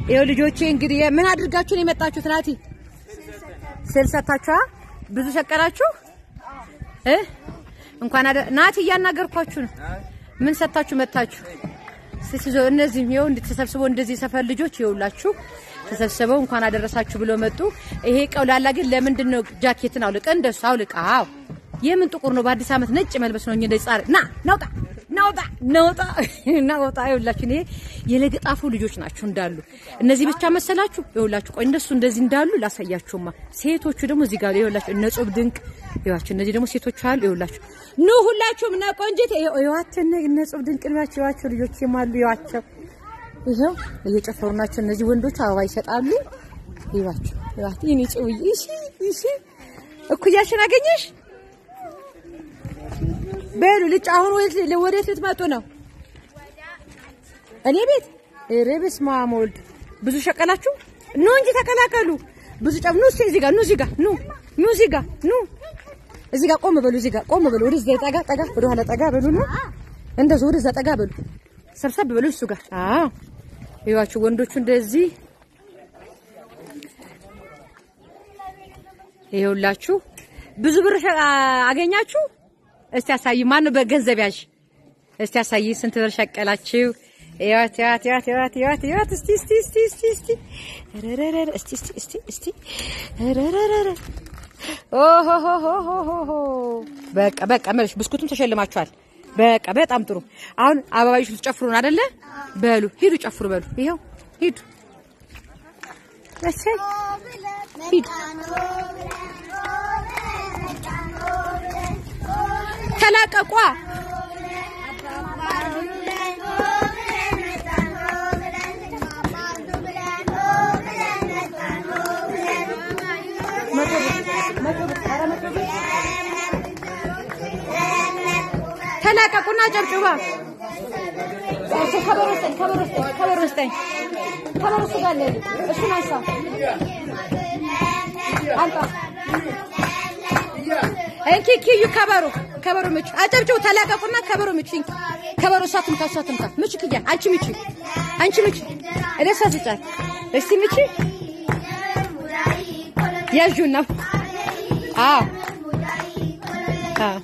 ይኸው ልጆቼ እንግዲህ ምን አድርጋችሁ ነው የመጣችሁት? ናቲ ስል ሰታችኋ ብዙ ሸቀላችሁ እ እንኳን አደ ናቲ እያናገርኳችሁ ነው። ምን ሰታችሁ መጣችሁ? ሲሲዞ እነዚህ ይኸው እንድትሰብስበው እንደዚህ ሰፈር ልጆች ይኸውላችሁ ተሰብስበው እንኳን አደረሳችሁ ብሎ መጡ። ይሄ ቀውላላ ግን ለምንድን ነው ጃኬትን አውልቀ እንደሱ አውልቃ። አዎ የምን ጥቁር ነው? በአዲስ ዓመት ነጭ መልበስ ነው። እንደ ጻር ና ናውጣ ናውጣ ናውጣ ናውጣ። ይኸውላችሁ ይሄ የለገጣፉ ልጆች ናቸው እንዳሉ። እነዚህ ብቻ መሰላችሁ? ይኸውላችሁ ቆይ እነሱ እንደዚህ እንዳሉ ላሳያችሁማ። ሴቶቹ ደግሞ እዚህ ጋር ይኸውላችሁ እነ ጾብ ድንቅ ይኸዋችሁ። እነዚህ ደግሞ ሴቶች አሉ። ይኸውላችሁ ኑ ሁላችሁም እና ቆንጂት ይኸዋቸው እነ ጾብ ድንቅ ናቸው። ይኸዋቸው ልጆች ይማሉ ይኸዋቸው ይሄው እየጨፈሩ ናቸው። እነዚህ ወንዶች አበባ ይሰጣሉ። ይባችሁ ይባችሁ ይኔ ጽውዬ እሺ፣ እሺ እኩያሽን አገኘሽ በሉ ልጭ። አሁን ወዴት ወዴት ልትመጡ ነው? እኔ ቤት ሬብስ ማሞልድ ብዙ ሸቀላችሁ ኑ እንጂ ተቀላቀሉ። ብዙ ጨም ኑ። እዚህ ጋር ኑ፣ እዚህ ጋር ኑ፣ ኑ፣ እዚህ ጋር ኑ፣ እዚህ ጋር ቆም በሉ፣ እዚህ ጋር ቆም በሉ። ወደዛ ጠጋ ጠጋ፣ ወደ ኋላ ጠጋ በሉ ነው እንደዚህ፣ ወደዛ ጠጋ በሉ፣ ሰብሰብ በሉ እሱ ጋር አዎ ይዋችሁ ወንዶቹ እንደዚህ ይኸውላችሁ ብዙ ብር አገኛችሁ። እስቲ አሳይ። ማን ነው በገንዘብ ያዥ? እስቲ አሳይ። ስንት ብር ሸቀላችሁ? ይዋት ይዋት ይዋት ይዋት ይዋት ይዋት እስቲ እስቲ እስቲ እስቲ እስቲ ረረረ እስቲ እስቲ እስቲ እስቲ ረረረ ኦሆሆሆሆሆ በቃ በቃ መልሽ። ብስኩቱም ተሸልማችኋል። በቃ በጣም ጥሩ። አሁን አበባዮች ልትጨፍሩ ነው አይደለ? በሉ ሂዱ ጨፍሩ። በሉ ይሄው ሂዱ፣ እሰይ ሂዱ። ተላቀቋ ተላቀቁና ጨብጭባ ከበሮ ስጠኝ፣ ከበሮ ስጠኝ፣ ከበሮ ስጠኝ። ከበሮ እሱ ጋር አለ። እሱን አንሳ፣ አንጣ። እንኪ ኪዩ ከበሮ ከበሮ ምቹ፣ አጨብጭቡ። ተላቀቁና ከበሮ ምቹ። እንኪ ከበሮ እሷ ትምታ፣ እሷ ትምታ። ምቹ ክያ፣ አንቺ ምቹ፣ አንቺ ምቹ። እኔ እሷ ስጫት። እስቲ ምቹ ያዡና አዎ አዎ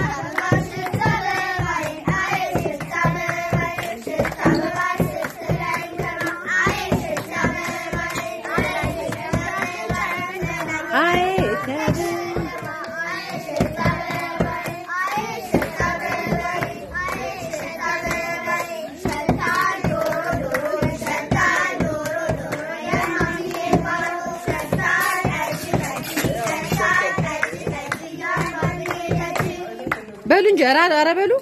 በሉ እንጂ ኧረ ኧረ በሉ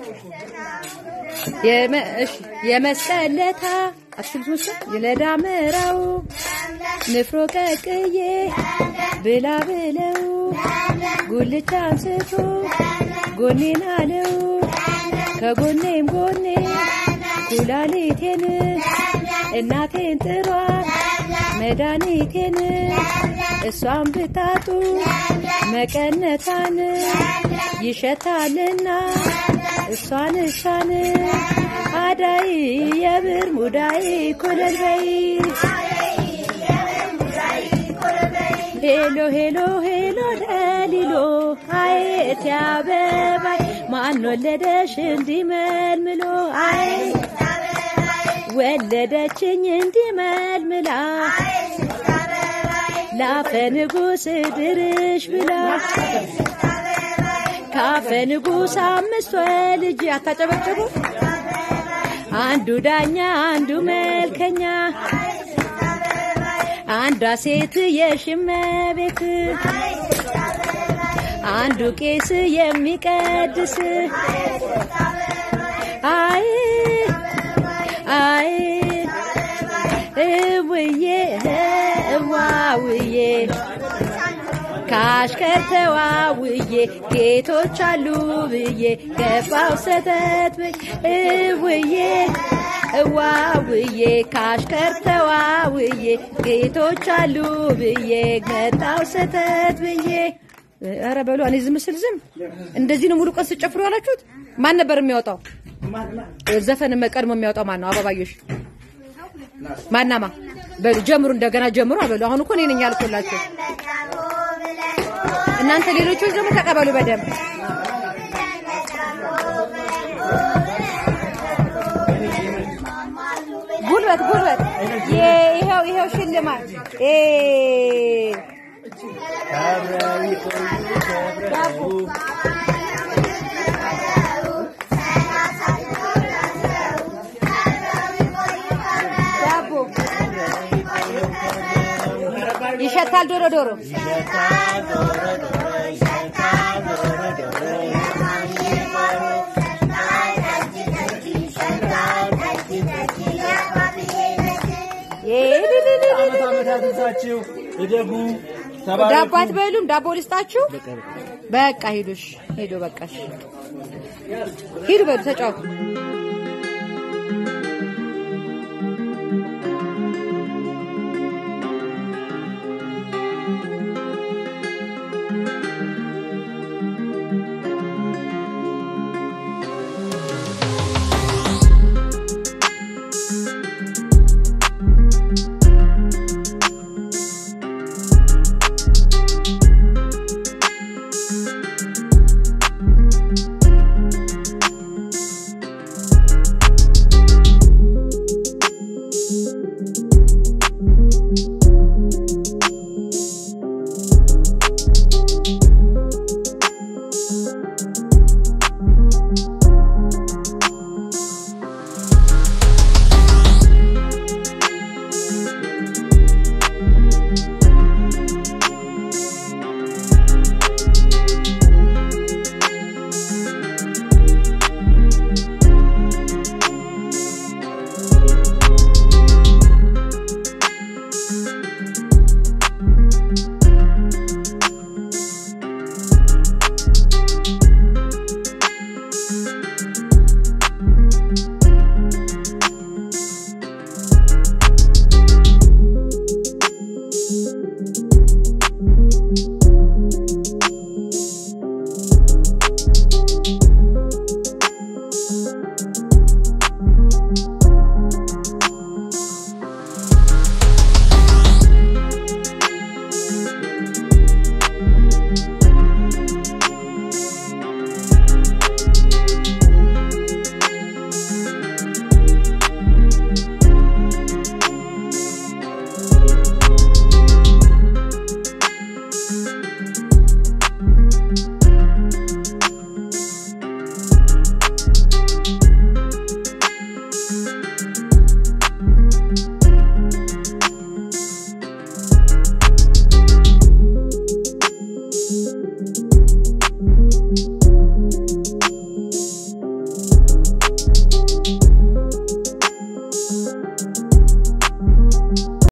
የመስቀለታ አትልት መስል የለዳመራው ንፍሮ ቀቅዬ ብላ ብለው ጉልቻ አንስቶ ጎኔን አለው ከጎኔም ጎኔ ኩላሊቴን እናቴን ጥሯት መድኃኒቴን እሷን ብታጡ መቀነታን ይሸታልና እሷን እሷን አዳይ የብር ሙዳይ ኮለል በይ ሄሎ ሄሎ ሄሎ ደሊሎ አየት ያበባይ ማን ወለደሽ እንዲመልምሎ አይ ወለደችኝ እንዲመልምላ ላፈ ንጉስ ድርሽ ብላ ካፈ ንጉስ አምስት ወልጅ አታጨበጭቡ አንዱ ዳኛ አንዱ መልከኛ አንዷ ሴት የሽመቤት አንዱ ቄስ የሚቀድስ አይ አይ እውዬ እዋውዬ ካሽከርተዋ ውዬ ጌቶች አሉ ብዬ ገባው ሰተት ብዬ እውዬ እዋውዬ ካሽከርተዋ ውዬ ጌቶች አሉ ብዬ መጣው ሰተት ብዬ ኧረ በሉ እኔ ዝም ስል ዝም እንደዚህ ነው ሙሉ ቀን ስጨፍሩ ያላችሁት ማን ነበር የሚያወጣው ዘፈን ቀድሞ የሚያወጣው ማን ነው አበባዮሽ ማናማ በሉ ጀምሩ፣ እንደገና ጀምሩ አበሉ። አሁን እኮ እኔ ነኝ ያልኩላችሁ። እናንተ ሌሎቹ ደግሞ ተቀበሉ በደንብ ጉልበት ጉልበት። ይሄው ይሄው ሽልማት እ ዳቦ ዳቦ ይሸታል ዶሮ ዶሮ ዳቦ አትበሉም? ዳቦ ልስጣችሁ። በቃ ሂዱሽ ሂዱ። በቃሽ ሂዱ በሉ ተጫወቱ። Thank